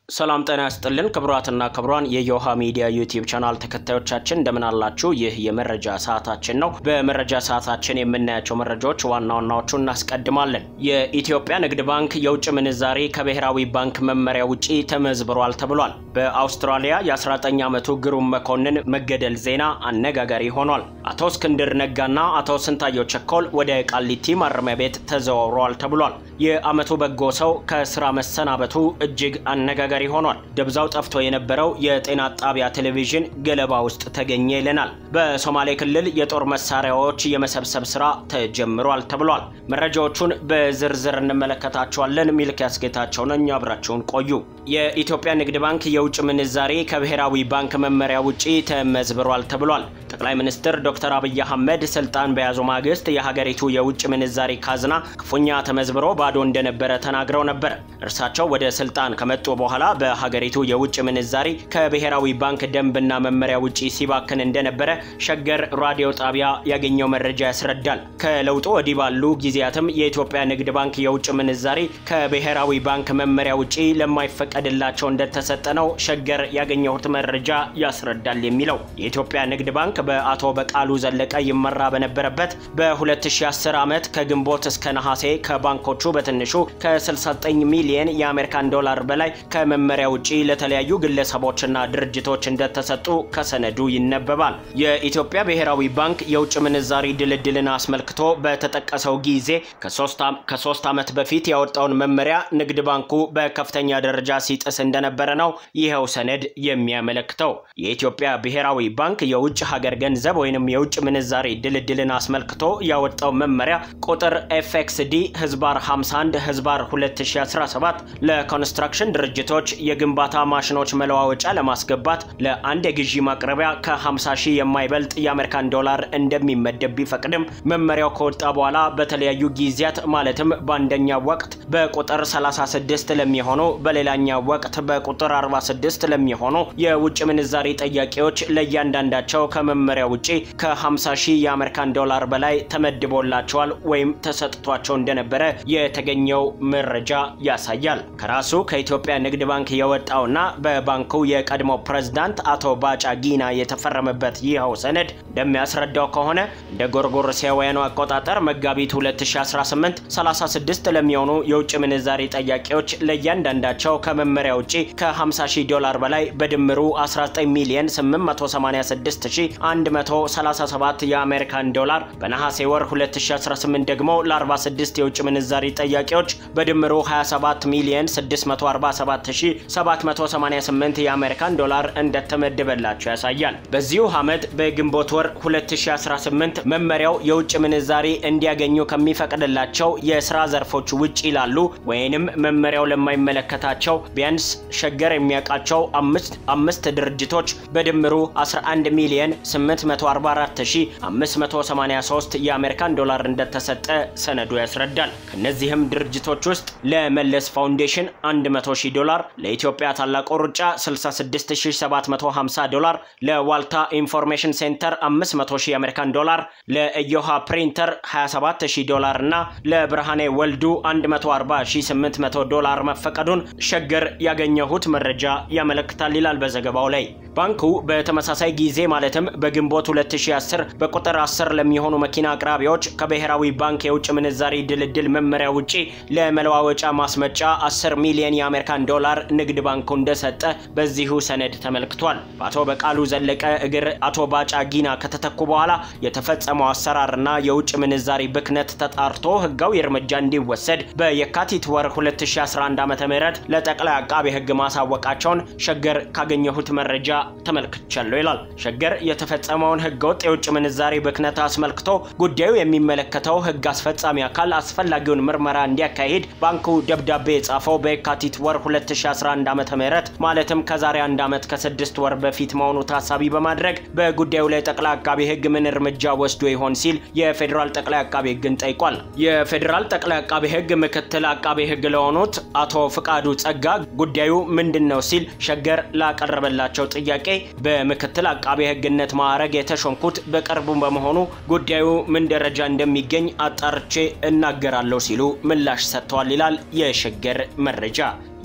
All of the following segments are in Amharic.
ሰላም ጤና ያስጥልን ክቡራትና ክቡራን የዮሃ ሚዲያ ዩቲዩብ ቻናል ተከታዮቻችን እንደምን አላችሁ? ይህ የመረጃ ሰዓታችን ነው። በመረጃ ሰዓታችን የምናያቸው መረጃዎች ዋና ዋናዎቹ እናስቀድማለን። የኢትዮጵያ ንግድ ባንክ የውጭ ምንዛሬ ከብሔራዊ ባንክ መመሪያ ውጪ ተመዝብሯል ተብሏል። በአውስትራሊያ የ19 ዓመቱ ግሩም መኮንን መገደል ዜና አነጋጋሪ ሆኗል። አቶ እስክንድር ነጋና አቶ ስንታየው ቸኮል ወደ ቃሊቲ ማረሚያ ቤት ተዘዋውረዋል ተብሏል። የዓመቱ በጎ ሰው ከስራ መሰናበቱ እጅግ አነጋጋሪ ሆኗል። ደብዛው ጠፍቶ የነበረው የጤና ጣቢያ ቴሌቪዥን ገለባ ውስጥ ተገኘ ይለናል። በሶማሌ ክልል የጦር መሳሪያዎች የመሰብሰብ ስራ ተጀምሯል ተብሏል። መረጃዎቹን በዝርዝር እንመለከታቸዋለን። ሚልኪያስ ጌታቸው ነኝ። አብራችሁን ቆዩ። የኢትዮጵያ ንግድ ባንክ የውጭ ምንዛሬ ከብሔራዊ ባንክ መመሪያ ውጪ ተመዝብሯል ተብሏል። ጠቅላይ ሚኒስትር ዶክተር አብይ አህመድ ስልጣን በያዙ ማግስት የሀገሪቱ የውጭ ምንዛሬ ካዝና ክፉኛ ተመዝብሮ ባዶ እንደነበረ ተናግረው ነበር። እርሳቸው ወደ ስልጣን ከመጡ በኋላ በሀገሪቱ የውጭ ምንዛሪ ከብሔራዊ ባንክ ደንብና መመሪያ ውጪ ሲባክን እንደነበረ ሸገር ራዲዮ ጣቢያ ያገኘው መረጃ ያስረዳል። ከለውጡ ወዲህ ባሉ ጊዜያትም የኢትዮጵያ ንግድ ባንክ የውጭ ምንዛሪ ከብሔራዊ ባንክ መመሪያ ውጪ ለማይፈቀድላቸው እንደተሰጠ ነው ሸገር ያገኘሁት መረጃ ያስረዳል የሚለው የኢትዮጵያ ንግድ ባንክ በአቶ በቃሉ ዘለቀ ይመራ በነበረበት በ2010 ዓመት ከግንቦት እስከ ነሐሴ ከባንኮቹ በትንሹ ከ69 ሚሊየን የአሜሪካን ዶላር በላይ ከመመሪያ ውጪ ለተለያዩ ግለሰቦችና ድርጅቶች እንደተሰጡ ከሰነዱ ይነበባል። የኢትዮጵያ ብሔራዊ ባንክ የውጭ ምንዛሪ ድልድልን አስመልክቶ በተጠቀሰው ጊዜ ከሶስት ዓመት በፊት ያወጣውን መመሪያ ንግድ ባንኩ በከፍተኛ ደረጃ ሲጥስ እንደነበረ ነው ይኸው ሰነድ የሚያመለክተው። የኢትዮጵያ ብሔራዊ ባንክ የውጭ ሀገር ገንዘብ ወይንም የውጭ ምንዛሪ ድልድልን አስመልክቶ ያወጣው መመሪያ ቁጥር ኤፍኤክስዲ ህዝባር 51 ህዝባር 2017 ለኮንስትራክሽን ድርጅቶች የግንባታ ማሽኖች መለዋወጫ ለማስገባት ለአንድ የግዢ ማቅረቢያ ከ50 ሺህ የማይበልጥ የአሜሪካን ዶላር እንደሚመደብ ቢፈቅድም መመሪያው ከወጣ በኋላ በተለያዩ ጊዜያት ማለትም በአንደኛው ወቅት በቁጥር 36 ለሚሆኑ በሌላኛው ወቅት በቁጥር 46 ለሚሆኑ የውጭ ምንዛሪ ጠያቂዎች ለእያንዳንዳቸው ከመመሪያ ውጪ ከ50 ሺህ የአሜሪካን ዶላር በላይ ተመድቦላቸዋል ወይም ተሰጥቷቸው እንደነበረ የተገኘው መረጃ ያሳያል። ከራሱ ከኢትዮጵያ ንግድ ባንክ የወጣውና በባንኩ የቀድሞ ፕሬዝዳንት አቶ ባጫ ጊና የተፈረመበት ይኸው ሰነድ እንደሚያስረዳው ከሆነ እንደ ጎርጎሮሳውያኑ አቆጣጠር መጋቢት 2018 36 ለሚሆኑ የውጭ ምንዛሪ ጠያቂዎች ለእያንዳንዳቸው ከመመሪያ ውጪ ከ50 ሺህ ዶላር በላይ በድምሩ 19 ሚሊዮን 886137 የአሜሪካን ዶላር በነሐሴ ወር 2018 ደግሞ ለ46 የውጭ ምንዛሪ ጠያቂዎች በድምሩ 27 ሚሊዮን 647788 የአሜሪካን ዶላር እንደተመደበላቸው ያሳያል። በዚሁ ዓመት በግንቦት ወር 2018 መመሪያው የውጭ ምንዛሪ እንዲያገኙ ከሚፈቅድላቸው የስራ ዘርፎች ውጭ ይላሉ ወይንም መመሪያው ለማይመለከታቸው ቢያንስ ሸገር የሚያውቃቸው አምስት ድርጅቶች በድምሩ 11 ሚሊዮን 844583 የአሜሪካን ዶላር እንደተሰጠ ሰነዱ ያስረዳል። ከነዚህም ድርጅቶች ውስጥ ለመለስ ፋውንዴሽን 100 ሺህ ዶላር፣ ለኢትዮጵያ ታላቁ ሩጫ 66750 ዶላር፣ ለዋልታ ኢንፎርሜሽን ሴንተር 500 ሺህ የአሜሪካን ዶላር፣ ለኢዮሃ ፕሪንተር 27000 ዶላር እና ለብርሃኔ ወልዱ 140800 ዶላር መፈቀዱን ሸገር ያገኘሁት መረጃ ያመለክታል ይላል በዘገባው ላይ። ባንኩ በተመሳሳይ ጊዜ ማለትም በግንቦት 2010 በቁጥር 10 ለሚሆኑ መኪና አቅራቢዎች ከብሔራዊ ባንክ የውጭ ምንዛሪ ድልድል መመሪያ ውጪ ለመለዋወጫ ማስመጫ 10 ሚሊዮን የአሜሪካን ዶላር ንግድ ባንኩ እንደሰጠ በዚሁ ሰነድ ተመልክቷል። በአቶ በቃሉ ዘለቀ እግር አቶ ባጫ ጊና ከተተኩ በኋላ የተፈጸመው አሰራርና የውጭ ምንዛሪ ብክነት ተጣርቶ ህጋዊ እርምጃ እንዲወሰድ በየካቲት ወር 2011 ዓ.ም ለጠቅላይ አቃቤ ህግ ማሳወቃቸውን ሸገር ካገኘሁት መረጃ ተመልክቻለሁ ይላል። ሸገር የተፈጸመውን ህገወጥ የውጭ ምንዛሬ ብክነት አስመልክቶ ጉዳዩ የሚመለከተው ህግ አስፈጻሚ አካል አስፈላጊውን ምርመራ እንዲያካሂድ ባንኩ ደብዳቤ የጻፈው በየካቲት ወር 2011 ዓ.ም ማለትም ከዛሬ አንድ ዓመት ከስድስት ወር በፊት መሆኑ ታሳቢ በማድረግ በጉዳዩ ላይ ጠቅላይ አቃቤ ህግ ምን እርምጃ ወስዶ ይሆን ሲል የፌዴራል ጠቅላይ አቃቤ ህግን ጠይቋል። የፌዴራል ጠቅላይ አቃቤ ህግ ምክትል አቃቤ ህግ ለሆኑት አቶ ፍቃዱ ጸጋ ጉዳዩ ምንድን ነው ሲል ሸገር ላቀረበላቸው ጥያቄ በምክትል አቃቤ ህግነት ማዕረግ የተሾምኩት በቅርቡ በመሆኑ ጉዳዩ ምን ደረጃ እንደሚገኝ አጣርቼ እናገራለሁ ሲሉ ምላሽ ሰጥተዋል ይላል የሸገር መረጃ።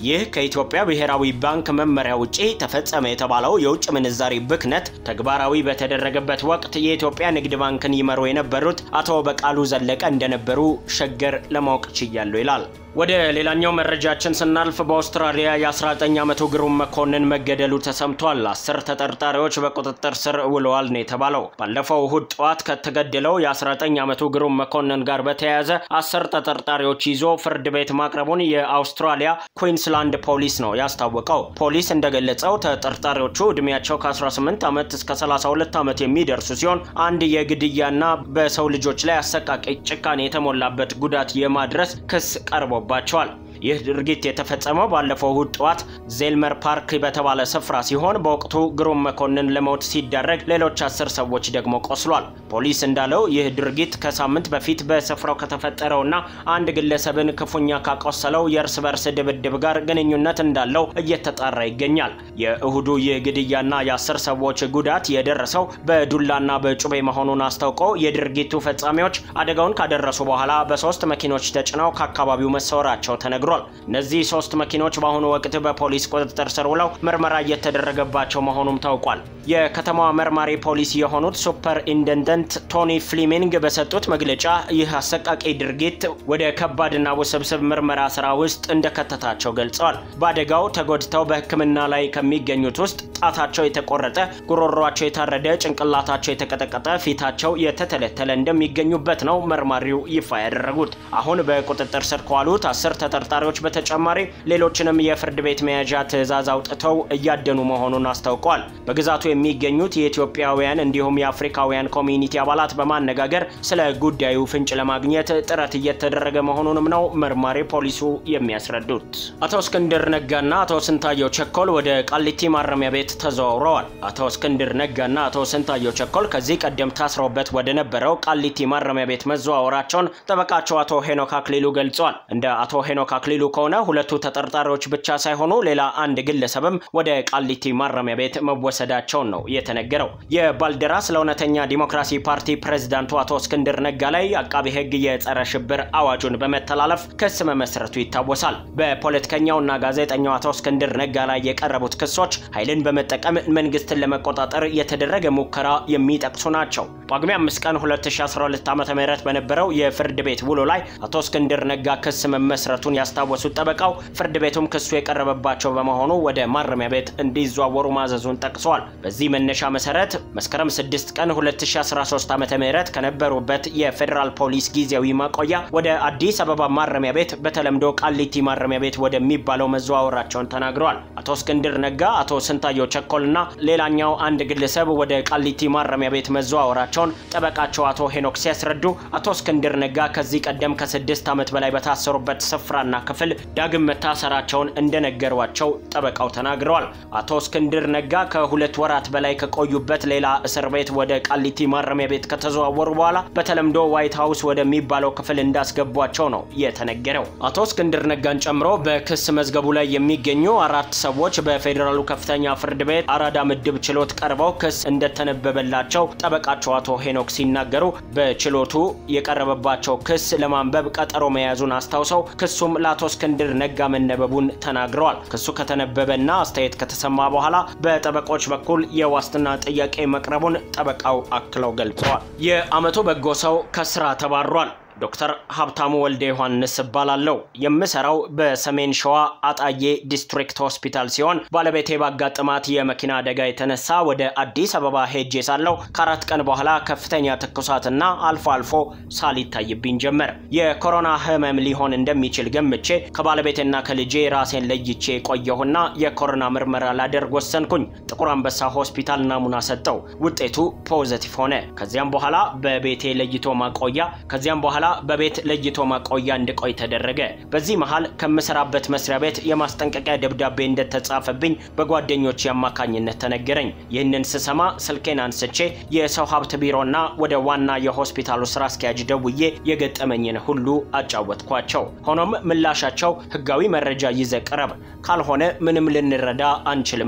ይህ ከኢትዮጵያ ብሔራዊ ባንክ መመሪያ ውጪ ተፈጸመ የተባለው የውጭ ምንዛሪ ብክነት ተግባራዊ በተደረገበት ወቅት የኢትዮጵያ ንግድ ባንክን ይመሩ የነበሩት አቶ በቃሉ ዘለቀ እንደነበሩ ሸገር ለማወቅ ችያለሁ ይላል። ወደ ሌላኛው መረጃችን ስናልፍ በአውስትራሊያ የ19 ዓመቱ ግሩም መኮንን መገደሉ ተሰምቷል። አስር ተጠርጣሪዎች በቁጥጥር ስር ውለዋል ነው የተባለው። ባለፈው እሁድ ጠዋት ከተገደለው የ19 ዓመቱ ግሩም መኮንን ጋር በተያያዘ አስር ተጠርጣሪዎች ይዞ ፍርድ ቤት ማቅረቡን የአውስትራሊያ ኩዊንስላንድ ፖሊስ ነው ያስታወቀው። ፖሊስ እንደገለጸው ተጠርጣሪዎቹ ዕድሜያቸው ከ18 ዓመት እስከ 32 ዓመት የሚደርሱ ሲሆን አንድ የግድያና በሰው ልጆች ላይ አሰቃቂ ጭካኔ የተሞላበት ጉዳት የማድረስ ክስ ቀርቦ ባቸዋል። ይህ ድርጊት የተፈጸመው ባለፈው እሁድ ጠዋት ዜልመር ፓርክ በተባለ ስፍራ ሲሆን በወቅቱ ግሩም መኮንን ለሞት ሲዳረግ ሌሎች አስር ሰዎች ደግሞ ቆስሏል። ፖሊስ እንዳለው ይህ ድርጊት ከሳምንት በፊት በስፍራው ከተፈጠረውና አንድ ግለሰብን ክፉኛ ካቆሰለው የእርስ በርስ ድብድብ ጋር ግንኙነት እንዳለው እየተጣራ ይገኛል። የእሁዱ ይህ ግድያና የአስር ሰዎች ጉዳት የደረሰው በዱላና በጩቤ መሆኑን አስታውቀው የድርጊቱ ፈጻሚዎች አደጋውን ካደረሱ በኋላ በሶስት መኪኖች ተጭነው ከአካባቢው መሰወራቸው ተነግሯል። እነዚህ ሶስት መኪኖች በአሁኑ ወቅት በፖሊስ ቁጥጥር ስር ውለው ምርመራ እየተደረገባቸው መሆኑም ታውቋል። የከተማዋ መርማሪ ፖሊስ የሆኑት ሱፐር ኢንደንደንት ቶኒ ፍሊሚንግ በሰጡት መግለጫ ይህ አሰቃቂ ድርጊት ወደ ከባድና ውስብስብ ምርመራ ስራ ውስጥ እንደከተታቸው ገልጸዋል። በአደጋው ተጎድተው በሕክምና ላይ ከሚገኙት ውስጥ ጣታቸው የተቆረጠ፣ ጉሮሯቸው የታረደ፣ ጭንቅላታቸው የተቀጠቀጠ፣ ፊታቸው የተተለተለ እንደሚገኙበት ነው መርማሪው ይፋ ያደረጉት። አሁን በቁጥጥር ስር ከዋሉት አስር ተጠርጣሪዎች በተጨማሪ ሌሎችንም የፍርድ ቤት መያዣ ትዕዛዝ አውጥተው እያደኑ መሆኑን አስታውቀዋል። በግዛቱ የሚገኙት የኢትዮጵያውያን እንዲሁም የአፍሪካውያን ኮሚኒቲ አባላት በማነጋገር ስለ ጉዳዩ ፍንጭ ለማግኘት ጥረት እየተደረገ መሆኑንም ነው መርማሪ ፖሊሱ የሚያስረዱት። አቶ እስክንድር ነጋና አቶ ስንታየው ቸኮል ወደ ቃሊቲ ማረሚያ ቤት ተዘዋውረዋል። አቶ እስክንድር ነጋና አቶ ስንታየው ቸኮል ከዚህ ቀደም ታስረውበት ወደ ነበረው ቃሊቲ ማረሚያ ቤት መዘዋወራቸውን ጠበቃቸው አቶ ሄኖክ አክሊሉ ገልጿል። እንደ አቶ ሄኖክ አክሊሉ ከሆነ ሁለቱ ተጠርጣሪዎች ብቻ ሳይሆኑ ሌላ አንድ ግለሰብም ወደ ቃሊቲ ማረሚያ ቤት መወሰዳቸውን ነው የተነገረው። የባልደራስ ለእውነተኛ ዲሞክራሲ ፓርቲ ፕሬዝዳንቱ አቶ እስክንድር ነጋ ላይ አቃቢ ሕግ የጸረ ሽብር አዋጁን በመተላለፍ ክስ መመስረቱ ይታወሳል። በፖለቲከኛውና ጋዜጠኛው አቶ እስክንድር ነጋ ላይ የቀረቡት ክሶች ኃይልን በመጠቀም መንግስትን ለመቆጣጠር የተደረገ ሙከራ የሚጠቅሱ ናቸው። ጳጉሜ 5 ቀን 2012 ዓ ም በነበረው የፍርድ ቤት ውሎ ላይ አቶ እስክንድር ነጋ ክስ መመስረቱን ያስታወሱት ጠበቃው ፍርድ ቤቱም ክሱ የቀረበባቸው በመሆኑ ወደ ማረሚያ ቤት እንዲዘዋወሩ ማዘዙን ጠቅሰዋል። በዚህ መነሻ መሰረት መስከረም 6 ቀን 2013 ዓ ም ከነበሩበት የፌዴራል ፖሊስ ጊዜያዊ ማቆያ ወደ አዲስ አበባ ማረሚያ ቤት በተለምዶ ቃሊቲ ማረሚያ ቤት ወደሚባለው መዘዋወራቸውን ተናግረዋል። አቶ እስክንድር ነጋ፣ አቶ ስንታየው ቸኮልና ሌላኛው አንድ ግለሰብ ወደ ቃሊቲ ማረሚያ ቤት መዘዋወራቸውን ጠበቃቸው አቶ ሄኖክ ሲያስረዱ አቶ እስክንድር ነጋ ከዚህ ቀደም ከስድስት ዓመት በላይ በታሰሩበት ስፍራና ክፍል ዳግም መታሰራቸውን እንደነገሯቸው ጠበቃው ተናግረዋል። አቶ እስክንድር ነጋ ከሁለት ወራት በላይ ከቆዩበት ሌላ እስር ቤት ወደ ቃሊቲ ማረሚያ ቤት ከተዘዋወሩ በኋላ በተለምዶ ዋይት ሀውስ ወደሚባለው ክፍል እንዳስገቧቸው ነው የተነገረው። አቶ እስክንድር ነጋን ጨምሮ በክስ መዝገቡ ላይ የሚገኙ አራት ሰዎች በፌዴራሉ ከፍተኛ ፍርድ ቤት አራዳ ምድብ ችሎት ቀርበው ክስ እንደተነበበላቸው ጠበቃቸው አቶ ሄኖክ ሲናገሩ በችሎቱ የቀረበባቸው ክስ ለማንበብ ቀጠሮ መያዙን አስታውሰው ክሱም ለአቶ እስክንድር ነጋ መነበቡን ተናግረዋል። ክሱ ከተነበበና አስተያየት ከተሰማ በኋላ በጠበቆች በኩል የዋስትና ጥያቄ መቅረቡን ጠበቃው አክለው ገልጸዋል። የዓመቱ በጎ ሰው ከስራ ተባሯል። ዶክተር ሀብታሙ ወልደ ዮሐንስ እባላለሁ። የምሰራው በሰሜን ሸዋ አጣዬ ዲስትሪክት ሆስፒታል ሲሆን ባለቤቴ ባጋጠማት የመኪና አደጋ የተነሳ ወደ አዲስ አበባ ሄጄ ሳለሁ ከአራት ቀን በኋላ ከፍተኛ ትኩሳትና አልፎ አልፎ ሳል ይታይብኝ ጀመር። የኮሮና ህመም ሊሆን እንደሚችል ገምቼ ከባለቤቴና ከልጄ ራሴን ለይቼ ቆየሁና የኮሮና ምርመራ ላደርግ ወሰንኩኝ። ጥቁር አንበሳ ሆስፒታል ናሙና ሰጠው። ውጤቱ ፖዘቲቭ ሆነ። ከዚያም በኋላ በቤቴ ለይቶ ማቆያ ከዚያም በኋላ በቤት ለይቶ ማቆያ እንድቆይ ተደረገ። በዚህ መሃል ከምሰራበት መስሪያ ቤት የማስጠንቀቂያ ደብዳቤ እንደተጻፈብኝ በጓደኞች አማካኝነት ተነገረኝ። ይህንን ስሰማ ስልኬን አንስቼ የሰው ሀብት ቢሮና ወደ ዋና የሆስፒታሉ ስራ አስኪያጅ ደውዬ የገጠመኝን ሁሉ አጫወትኳቸው። ሆኖም ምላሻቸው ህጋዊ መረጃ ይዘህ ቅረብ፣ ካልሆነ ምንም ልንረዳ አንችልም ነው።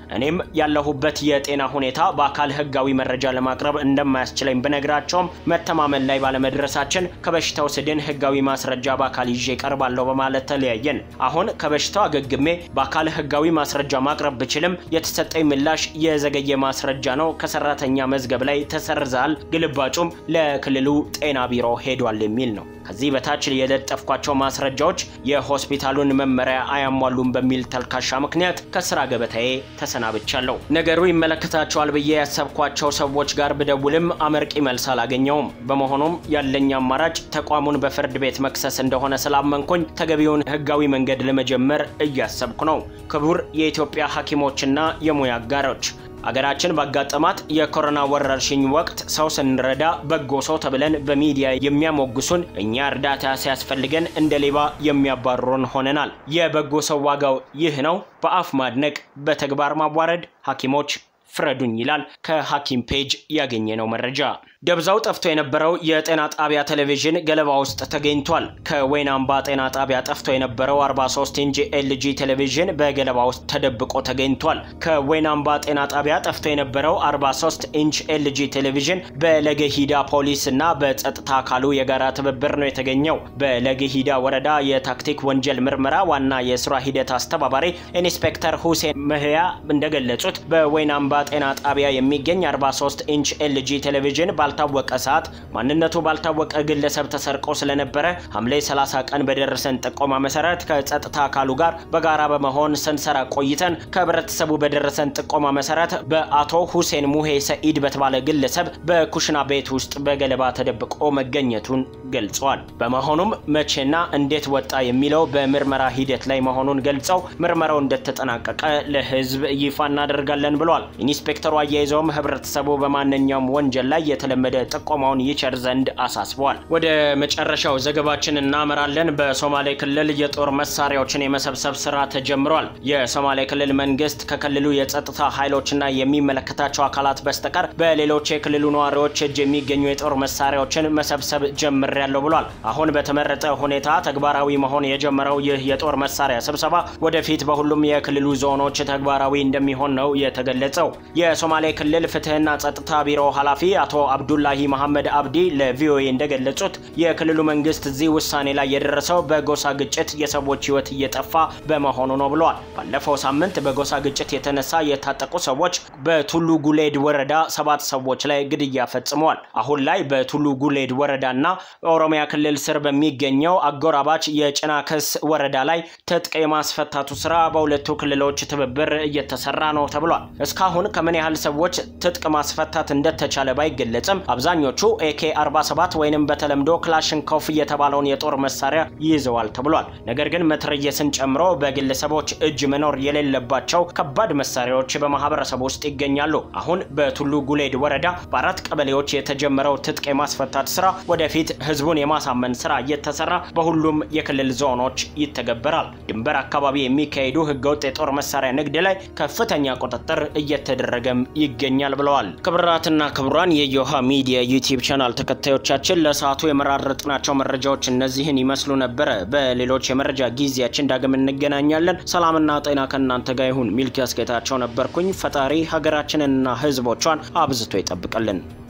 እኔም ያለሁበት የጤና ሁኔታ በአካል ህጋዊ መረጃ ለማቅረብ እንደማያስችለኝ ብነግራቸውም መተማመን ላይ ባለመድረሳችን ከበሽታው ስድን ህጋዊ ማስረጃ በአካል ይዤ ቀርባለሁ በማለት ተለያየን። አሁን ከበሽታው አገግሜ በአካል ህጋዊ ማስረጃ ማቅረብ ብችልም የተሰጠኝ ምላሽ የዘገየ ማስረጃ ነው፣ ከሰራተኛ መዝገብ ላይ ተሰርዘሃል፣ ግልባጩም ለክልሉ ጤና ቢሮ ሄዷል የሚል ነው። ከዚህ በታች የለጠፍኳቸው ማስረጃዎች የሆስፒታሉን መመሪያ አያሟሉም በሚል ተልካሻ ምክንያት ከስራ ገበታዬ ተሰናብቻለሁ። ነገሩ ይመለከታቸዋል ብዬ ያሰብኳቸው ሰዎች ጋር ብደውልም አመርቂ መልስ አላገኘውም። በመሆኑም ያለኝ አማራጭ ተቋሙን በፍርድ ቤት መክሰስ እንደሆነ ስላመንኩኝ ተገቢውን ህጋዊ መንገድ ለመጀመር እያሰብኩ ነው። ክቡር የኢትዮጵያ ሐኪሞችና የሙያ አጋሮች አገራችን ባጋጠማት የኮሮና ወረርሽኝ ወቅት ሰው ስንረዳ በጎ ሰው ተብለን በሚዲያ የሚያሞግሱን እኛ እርዳታ ሲያስፈልገን እንደ ሌባ የሚያባርሩን ሆነናል። የበጎ ሰው ዋጋው ይህ ነው። በአፍ ማድነቅ፣ በተግባር ማዋረድ። ሐኪሞች ፍረዱኝ ይላል ከሐኪም ፔጅ ያገኘነው መረጃ። ደብዛው ጠፍቶ የነበረው የጤና ጣቢያ ቴሌቪዥን ገለባ ውስጥ ተገኝቷል። ከወይን አምባ ጤና ጣቢያ ጠፍቶ የነበረው 43 ኢንች ኤልጂ ቴሌቪዥን በገለባ ውስጥ ተደብቆ ተገኝቷል። ከወይን አምባ ጤና ጣቢያ ጠፍቶ የነበረው 43 ኢንች ኤልጂ ቴሌቪዥን በለገሂዳ ፖሊስ እና በጸጥታ አካሉ የጋራ ትብብር ነው የተገኘው። በለገሂዳ ወረዳ የታክቲክ ወንጀል ምርመራ ዋና የስራ ሂደት አስተባባሪ ኢንስፔክተር ሁሴን መህያ እንደገለጹት በወይን አምባ ጤና ጣቢያ የሚገኝ 43 ኢንች ኤልጂ ቴሌቪዥን ባልታወቀ ሰዓት ማንነቱ ባልታወቀ ግለሰብ ተሰርቆ ስለነበረ ሐምሌ 30 ቀን በደረሰን ጥቆማ መሰረት ከጸጥታ አካሉ ጋር በጋራ በመሆን ስንሰራ ቆይተን ከህብረተሰቡ በደረሰን ጥቆማ መሰረት በአቶ ሁሴን ሙሄ ሰኢድ በተባለ ግለሰብ በኩሽና ቤት ውስጥ በገለባ ተደብቆ መገኘቱን ገልጸዋል። በመሆኑም መቼና እንዴት ወጣ የሚለው በምርመራ ሂደት ላይ መሆኑን ገልጸው ምርመራው እንደተጠናቀቀ ለህዝብ ይፋ እናደርጋለን ብለዋል። ኢንስፔክተሩ አያይዘውም ህብረተሰቡ በማንኛውም ወንጀል ላይ የተለመደ ጥቆማውን ይቸር ዘንድ አሳስበዋል። ወደ መጨረሻው ዘገባችን እናመራለን። በሶማሌ ክልል የጦር መሳሪያዎችን የመሰብሰብ ስራ ተጀምሯል። የሶማሌ ክልል መንግስት ከክልሉ የጸጥታ ኃይሎችና የሚመለከታቸው አካላት በስተቀር በሌሎች የክልሉ ነዋሪዎች እጅ የሚገኙ የጦር መሳሪያዎችን መሰብሰብ ጀምሬያለሁ ብሏል። አሁን በተመረጠ ሁኔታ ተግባራዊ መሆን የጀመረው ይህ የጦር መሳሪያ ስብሰባ ወደፊት በሁሉም የክልሉ ዞኖች ተግባራዊ እንደሚሆን ነው የተገለጸው። የሶማሌ ክልል ፍትህና ጸጥታ ቢሮ ኃላፊ አቶ አብዱላሂ መሐመድ አብዲ ለቪኦኤ እንደገለጹት የክልሉ መንግስት እዚህ ውሳኔ ላይ የደረሰው በጎሳ ግጭት የሰዎች ህይወት እየጠፋ በመሆኑ ነው ብለዋል። ባለፈው ሳምንት በጎሳ ግጭት የተነሳ የታጠቁ ሰዎች በቱሉ ጉሌድ ወረዳ ሰባት ሰዎች ላይ ግድያ ፈጽመዋል። አሁን ላይ በቱሉ ጉሌድ ወረዳና ኦሮሚያ ክልል ስር በሚገኘው አጎራባች የጭናክስ ወረዳ ላይ ትጥቅ የማስፈታቱ ስራ በሁለቱ ክልሎች ትብብር እየተሰራ ነው ተብሏል። እስካሁን ከምን ያህል ሰዎች ትጥቅ ማስፈታት እንደተቻለ ባይገለጽም አብዛኞቹ ኤኬ 47 ወይንም በተለምዶ ክላሽንኮፍ የተባለውን የጦር መሳሪያ ይዘዋል ተብሏል። ነገር ግን መትረየስን ጨምሮ በግለሰቦች እጅ መኖር የሌለባቸው ከባድ መሳሪያዎች በማህበረሰቡ ውስጥ ይገኛሉ። አሁን በቱሉ ጉሌድ ወረዳ በአራት ቀበሌዎች የተጀመረው ትጥቅ የማስፈታት ስራ ወደፊት ህዝቡን የማሳመን ስራ እየተሰራ በሁሉም የክልል ዞኖች ይተገበራል። ድንበር አካባቢ የሚካሄዱ ህገወጥ የጦር መሳሪያ ንግድ ላይ ከፍተኛ ቁጥጥር እየተደረገም ይገኛል ብለዋል። ክብራትና ክቡራን የዮሃ ሚዲያ ዩቲዩብ ቻናል ተከታዮቻችን ለሰዓቱ የመራረጥናቸው መረጃዎች እነዚህን ይመስሉ ነበረ። በሌሎች የመረጃ ጊዜያችን ዳግም እንገናኛለን። ሰላምና ጤና ከእናንተ ጋር ይሁን። ሚልኪያስ ጌታቸው ነበርኩኝ። ፈጣሪ ሀገራችንንና ህዝቦቿን አብዝቶ ይጠብቅልን።